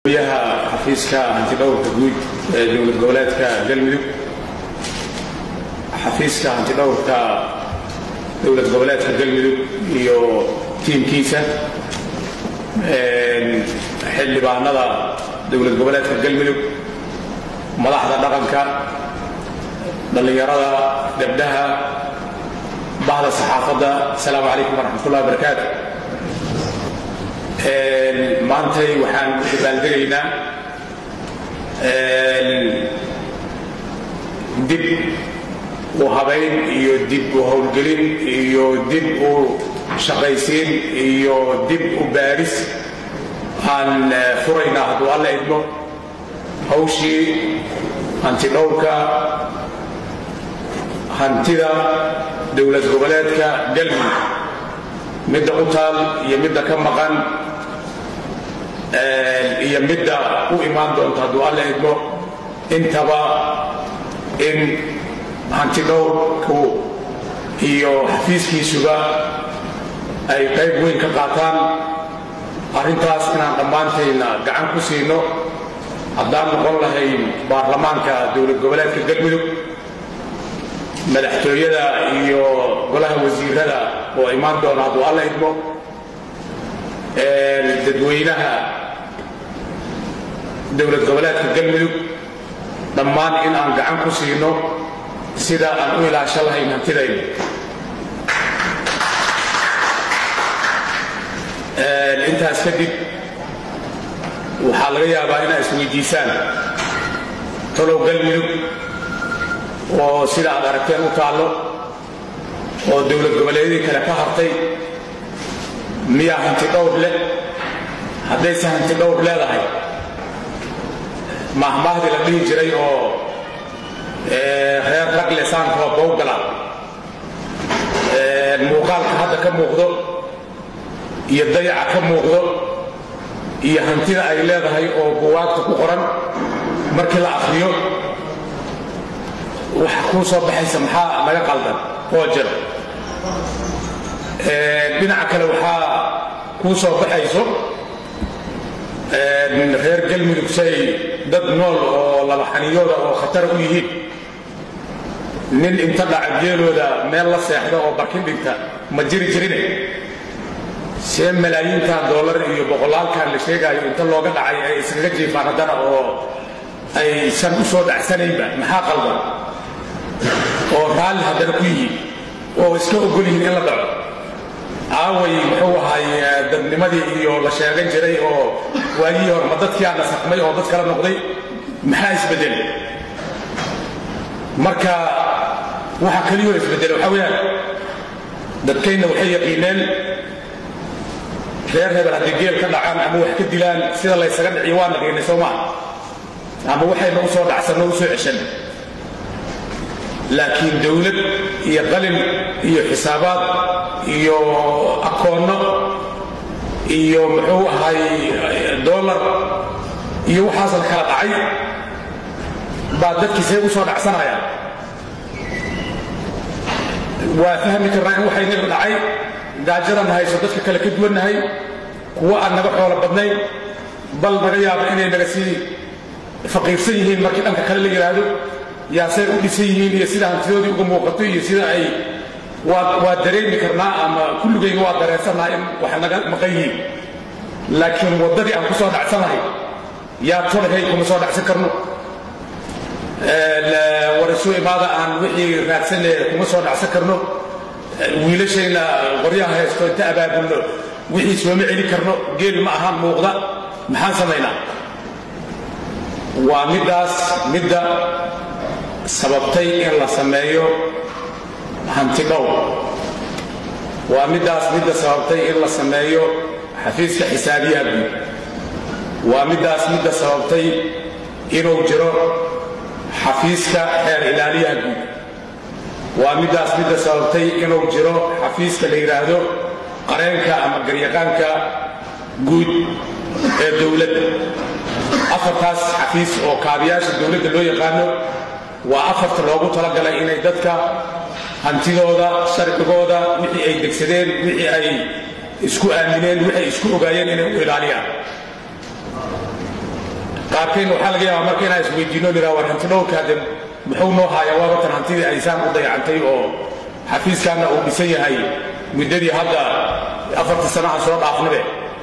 yaha xafiiska hantidhowrka guud ee dowlad goboleedka galmudug xafiiska hantidhowrka dowlad goboleedka galmudug iyo tiimkiisa xildhibaanada dowlad goboleedka galmudug madaxda dhaqanka dhallinyarada gabdhaha bahda saxaafadda asalaamu calaykum waraxmatullahi wabarakaatu maantay waxaan u dabaaldegaynaa dib u habayn iyo dib u howlgelin iyo dib u shaqaysiin iyo dib u baadhis aan furaynaa hadduu alla idmo hawshii hantidhowrka hantida dowlad goboleedka galmudug midda u taal iyo midda ka maqan iyo midda u imaan doonta hadduu alla idmo intaba in hantidhowrku iyo xafiiskiisuba ay qayb weyn ka qaataan arrintaas inaan dhammaantayna gacan ku siino haddaan noqon lahayn baarlamaanka dowlad goboleedka galmudug madaxtooyada iyo golaha wasiirada oo imaan doona hadduu alla idmo dadweynaha dowlad goboleedka galmudug dhammaan in aan gacan ku siino sida aan u ilaasho lahayn hantidayna intaas kadib waxaa laga yaabaa inaa isweydiisaan talow galmudug oo sida aad aragteen u taallo oo dowlad goboleedyadii kale ka hartay miyaa hanti dhowr leh haddayse hanti dhowr leedahay mahmaahdii la dhihi jiray oo reer ragle saankoo bowgala muuqaalka hadda ka muuqdo iyo dayaca ka muuqdo iyo hantida ay leedahay oo buwaagta ku qoran markii la akhriyo waxa kuu soo baxaysa maxaa laga qaldan oo jiro dhinaca kale waxaa kuu soo baxayso reer galmudug say dad nool oo laba xaniyooda oo khatara u yihiin nin inta dhaca geelooda meel la seexda oo barkin dhigta ma jiri jirine see malaayiintan dollar iyo boqolaalkan la sheegaayo inta looga dhacay ay iskaga jiifaan haddana oo aysan u soo dhacsanaynba maxaa qaldan oo raalli haddana ku yihiin oo iska ogol yihiin in la dhaco aaway muxuu ahay dadnimadii iyo la sheegan jiray oo waagihii hore ma dadkiaa nasakmay oo dad kala noqday maxaa isbedelay marka waxa keliyoo isbedelay waxaa weeyaan dadkayna waxay yaqiineen reer hebel hadday geel ka dhacaan ama wax ka dilaan sida laysaga dhiciyo waa naqiinay soo maa ama waxayna u soo dhacsanno u soo ceshan laakiin dowlad iyo qalin iyo xisaabaad iyo akoonno iyo muxuu ahay dollar iyo waxaas la kala dhacay baa dadkii see u soo dhacsanayaan waa fahmi karnaa in waxay naga dhacay gaajadan hayso dadka kale ka duwannahay kuwo aan naga xoolo badnayn bal naga yaabo inay naga sii faqiirsan yihiin markii dhanka kale la yidhaahdo yaasay u dhisan yihiin iyo sida hantidoodii uga muuqato iyo sida ay waa dareemi karnaa ama kulligayga waa dareensanaha in wax naga maqan yihiin laakiin waddadii aan ku soo dhacsanahay yaa tolahay kuma soo dhacsan karno warasuu imaada aan wixii raadsanee kuma soo dhacsan karno wiilashayna qoryaha haysto inta abaabulno wixii sooma celi karno geel ma ahaan muuqda maxaan samaynaa waa middaas midda sababtay in la sameeyo hanti dhowr waa middaas midda sababtay in la sameeyo xafiiska xisaabiyaha guud waa middaas midda sababtay inuu jiro xafiiska xeer ilaaliyaha guud waa middaas midda sababtay inuu jiro xafiiska la yidhaahdo qareenka ama garyaqaanka guud ee dowladda afartaas xafiis oo kaabiyaasha dowladda loo yaqaano waa afarta loogu talagalay inay dadka hantidooda sharcigooda wixii ay degsadeen wixii ay isku aamineen wixii ay isku ogaayeen inay u ilaaliyaan qaarkeen waxaa laga yaabaa marka inaan isweydiino liraa war hanti dhowrka hadde muxuu noo haayaa waa watan hantidii aysaan u dayacantay oo xafiiskaanna uu dhisan yahay muddadii hadda afartii sanaha soo dhaafnabe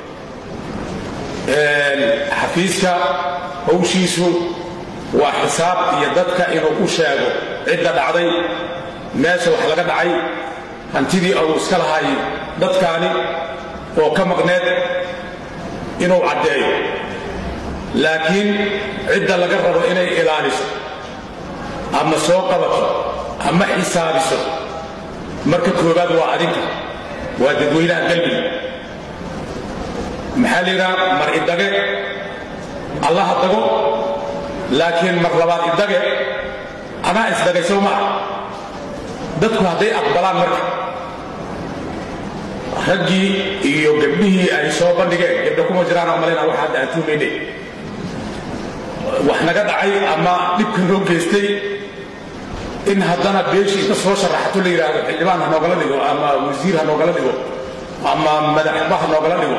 xafiiska hawshiisu waa xisaab iyo dadka inuu u sheego cidda dhacday meesha wax laga dhacay hantidii uu iska lahay dadkaani oo ka maqneed inuu caddeeyo laakiin cidda laga rabo inay ilaaliso ama soo qabato ama xisaabiso marka koowaad waa adinka waa dadweynaha galmudug maxaa la yidhaha mar idage allaha dago laakiin mar labaad idage anaa isdagay sow maa dadku hadday aqbalaan marka raggii iyo gabdhihii ay soo bandhigeen gabdha kuma jiraan oo malayna waxa hadda aan tuumayne wax naga dhacay ama dhibka noo geystay in haddana beeshii inta soo sharaxato la yidhaahdo xildhibaan ha noogala dhigo ama wasiir ha noogala dhigo ama madaxba ha noogala dhigo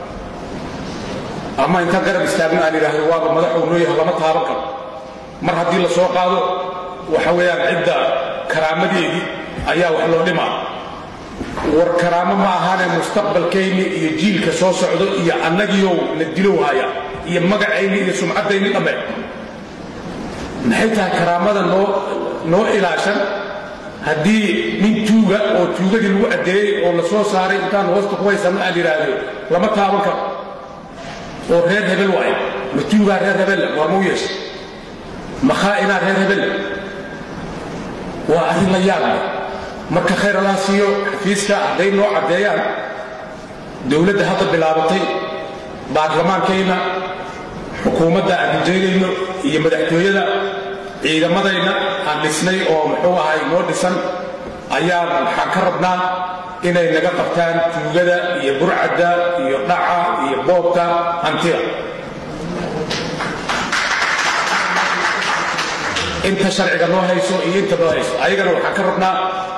ama inta garab istaagno aan idhaahdo waaba madaxuu noo yahay lama taaban karo mar haddii la soo qaado waxa weeyaan cidda karaamadeedii ayaa wax loo dhimaa war karaamo ma ahaane mustaqbalkayni iyo jiilka soo socdo iyo annagiiow la dilow haya iyo magacayni iyo sumcaddayni dhamme maxay tahay karaamada noo noo ilaashan haddii nin tuuga oo tuugadii lagu addeeyey oo la soo saaray intaan hoosta ku haysanno aan yidhaahdo lama taaban karo oo reer hebel waaye ma tuugaa reer hebel waa mau yeesha ma khaa'inaa reer hebel waa arrin la yaab leh marka khayr allah siiyo xafiiska hadday noo caddeeyaan dowladda hadda bilaabatay baarlamaankayna xukuumadda aan rajaynayno iyo madaxtooyada ciidamadayna aan dhisnay oo muxuu ahay noo dhisan ayaan waxaan ka rabnaa inay naga qabtaan tuugada iyo burcadda iyo dhaca iyo boobka hantida inta sharciga noo hayso iyo inta noo hayso ayagana waxaan ka rabnaa